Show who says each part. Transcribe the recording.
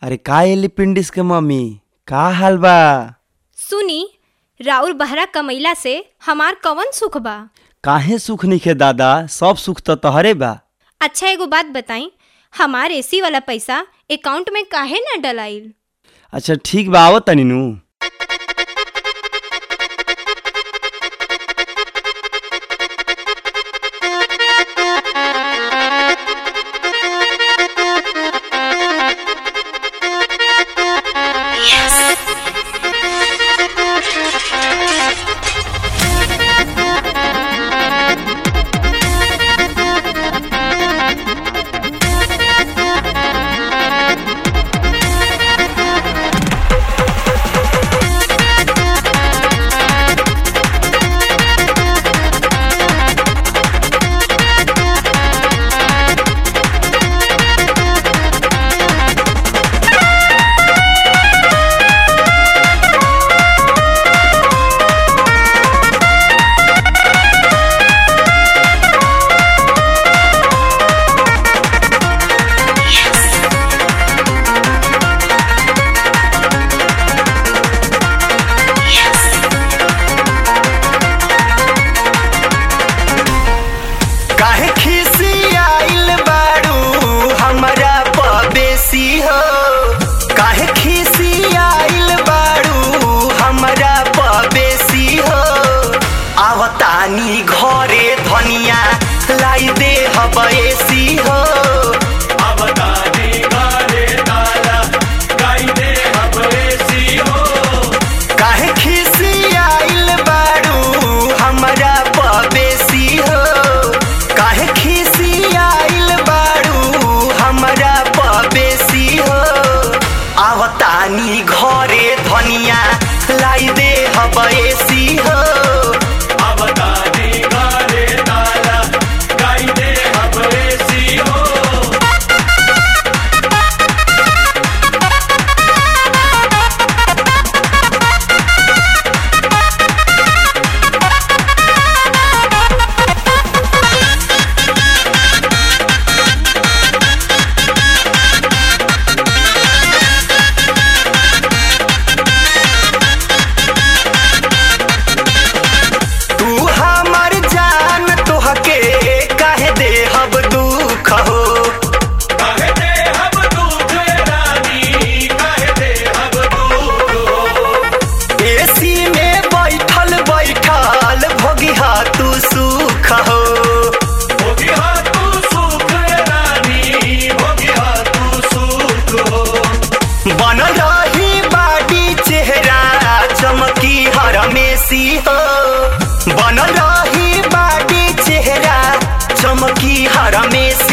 Speaker 1: अरे का एलिपिंडिस के मम्मी का हाल बा
Speaker 2: सुनी राउर बहरा कमैला से हमार कवन सुख बा
Speaker 1: काहे सुख नइखे दादा सब सुख तो तहरे बा
Speaker 2: अच्छा एगो बात बताई हमार एसी वाला पैसा अकाउंट में काहे ना डलाइल
Speaker 1: अच्छा ठीक बा आवत तनी नु
Speaker 3: काहे खिसियाइल बाड़ू हमरा पबेसी हो काहे खिसियाइल बाड़ू हमरा पबेसी हो आवतानी घरे धनिया लाई दे हबेसी हो आवतानी घरे ताला लाई दे हबेसी हो काहे खिसियाइल बाड़ू हमरा पबेसी हो काहे खिसियाइल बाड़ू हमरा पबेसी हो आवतानी घरे धनिया लाई दे हबेसी हो आवतानी घरे ताला लाई दे हबेसी हो तू हमर जान तोहके काहे दे हब दुख हो काहे दे हब दुख रानी काहे दे हब दुख हो एसी में बैठल बैठल भोगिहा तू सुख हो भोगिहा तू सुख रानी भोगिहा तू सुख हो बनल रही बाडी चेहरा चमकी हरमेसी हो बनल रही बाडी चेहरा चमकी हरमेसी